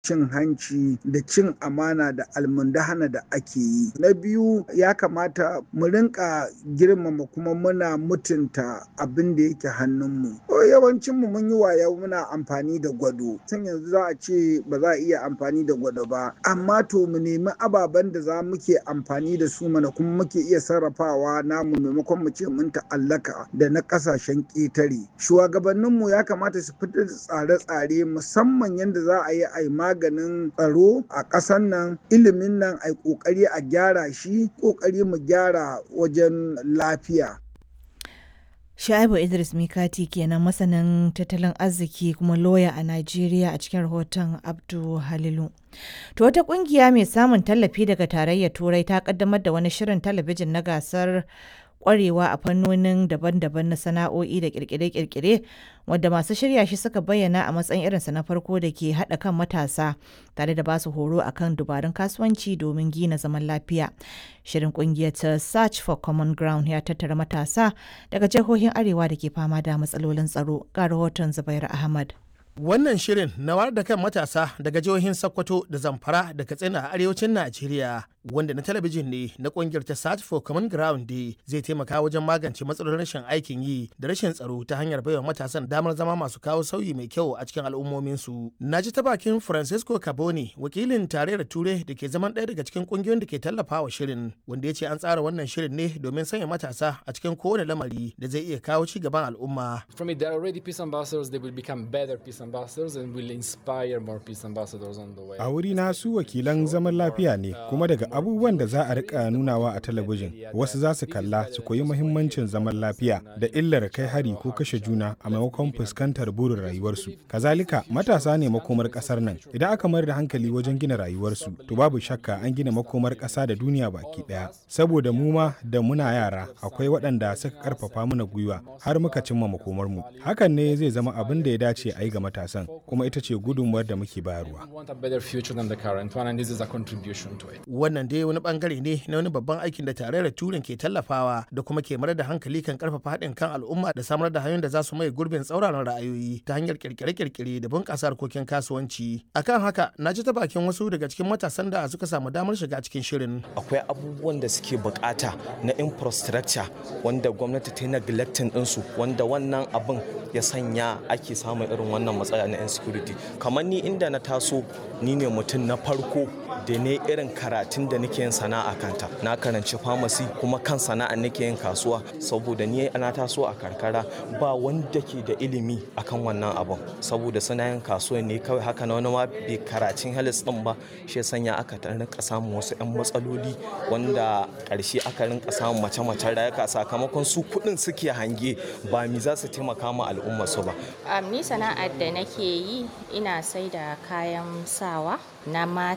cin hanci da cin amana da almundahana da ake yi. Na biyu ya kamata mu rinka girmama kuma muna mutunta abin da yake hannunmu. Yawancinmu mun yi waya muna amfani da gwado. Tun yanzu za a ce ba za a iya amfani da gwado ba. Amma to mu nemi ababen da za muke amfani da su mana kuma muke iya sarrafawa namu maimakon mu ce mun ta'allaka da na ƙasashen ƙetare. Shugabanninmu ya kamata su fitar da tsare-tsare musamman yadda za a yi a maganin tsaro a ƙasar nan ilimin nan a ƙoƙari a gyara shi ƙoƙari mu gyara wajen lafiya. Sha'ibu Idris Mikati kenan masanin tattalin arziki kuma loya a Najeriya a cikin rahoton Abdu Halilu. To wata kungiya mai samun tallafi daga tarayyar Turai ta kaddamar da wani shirin talabijin na gasar kwarewa a fannonin daban-daban na sana'o'i da kirkire-kirkire wadda masu shirya shi suka bayyana a matsayin irinsa na farko da ke haɗa kan matasa tare da basu horo akan dubarun kasuwanci domin gina zaman lafiya. Shirin kungiyar ta Search for Common Ground ya tattara matasa daga jihohin Arewa da ke fama da matsalolin tsaro ga rahoton Zubairu Ahmad. Wannan shirin na wayar da kan matasa daga jihohin Sokoto da Zamfara da Katsina a arewacin Najeriya wanda na talabijin ne na kungiyar ta Search for Common Ground Day zai taimaka wajen magance matsalolin rashin aikin yi da rashin tsaro ta hanyar baiwa matasan damar zama masu kawo sauyi mai kyau a cikin al'ummominsu. Na ji ta bakin Francisco Caboni wakilin tarayyar Ture da ke zaman ɗaya daga cikin kungiyoyin da ke tallafawa shirin wanda ya ce an tsara wannan shirin ne domin sanya matasa a cikin kowane lamari da zai iya kawo ci gaban al'umma. From it, there are already peace ambassadors, they will become better peace ambassadors and will inspire more peace ambassadors on the way. A wuri na su wakilan zaman lafiya ne kuma daga abubuwan da za a rika nunawa a talabijin wasu za su kalla su koyi muhimmancin zaman lafiya da illar kai hari ko kashe juna a maimakon fuskantar burin rayuwarsu. Kazalika matasa ne makomar kasar nan idan aka mayar da hankali wajen gina rayuwarsu to babu shakka an gina makomar kasa da duniya baki daya. Saboda mu ma da muna yara akwai waɗanda suka karfafa mana gwiwa har muka cimma makomarmu. Hakan ne zai zama abin da ya dace a yi ga matasan kuma ita ce gudunmuwar da muke bayarwa. Wannan dai wani bangare ne na wani babban aikin da tarayyar turin ke tallafawa da kuma ke mayar da hankali kan karfafa haɗin kan al'umma da samar da hanyoyin da za su mai gurbin tsauraran ra'ayoyi ta hanyar kirkire-kirkire da bunƙasa harkokin kasuwanci. Akan haka na ji ta bakin wasu daga cikin matasan da suka samu damar shiga cikin shirin. Akwai abubuwan da suke bukata na infrastructure wanda gwamnati ta yi neglecting ɗinsu wanda wannan abin ya sanya ake samun irin wannan matsala na insecurity kamar ni inda na taso ni ne mutum na farko da ne irin karatun da nake yin sana'a kanta na karanci pharmacy kuma kan sana'a nake yin kasuwa saboda ni ana taso a karkara ba wanda ke da ilimi akan wannan abun saboda suna yin kasuwa ne kawai haka na wani ma bai karatun health din ba shi sanya aka rinka samun wasu yan matsaloli wanda karshe aka rinka samun mace-macen rayuka sakamakon su kuɗin suke hange ba mi za su taimaka ma al'umma su ba ni sana'ar da nake yi ina sai da kayan sawa na mata